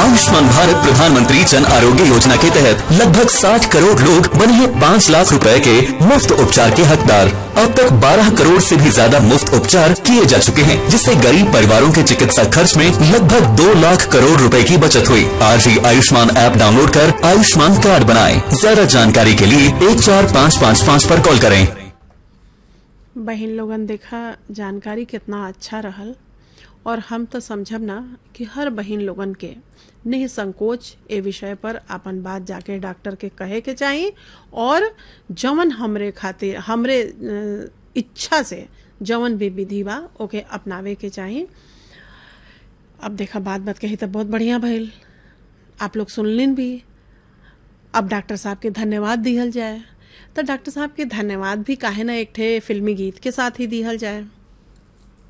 आयुष्मान भारत प्रधानमंत्री जन आरोग्य योजना के तहत लगभग 60 करोड़ लोग बने हैं 5 लाख रुपए के मुफ्त उपचार के हकदार अब तक 12 करोड़ से भी ज्यादा मुफ्त उपचार किए जा चुके हैं जिससे गरीब परिवारों के चिकित्सा खर्च में लगभग 2 लाख करोड़ रुपए की बचत हुई आज ही आयुष्मान ऐप डाउनलोड कर आयुष्मान कार्ड बनाएं ज्यादा जानकारी के लिए एक चार पाँच पाँच पाँच पर कॉल करें बहन लोगन देखा जानकारी कितना अच्छा रहल और हम तो समझब ना कि हर बहन लोगन के निसंकोच ए विषय पर अपन बात जाके डॉक्टर के कहे के चाहिए और जवन हमरे खातिर हमरे अ, इच्छा से जवन भी विधि बा ओके अपनावे के चाहिए अब देखा बात बात कही तो बहुत बढ़िया भइल आप लोग सुनलिन भी अब डॉक्टर साहब के धन्यवाद दिहल जाए तो डॉक्टर साहब के धन्यवाद भी काहे ना एक ठे फिल्मी गीत के साथ ही दिहल जाए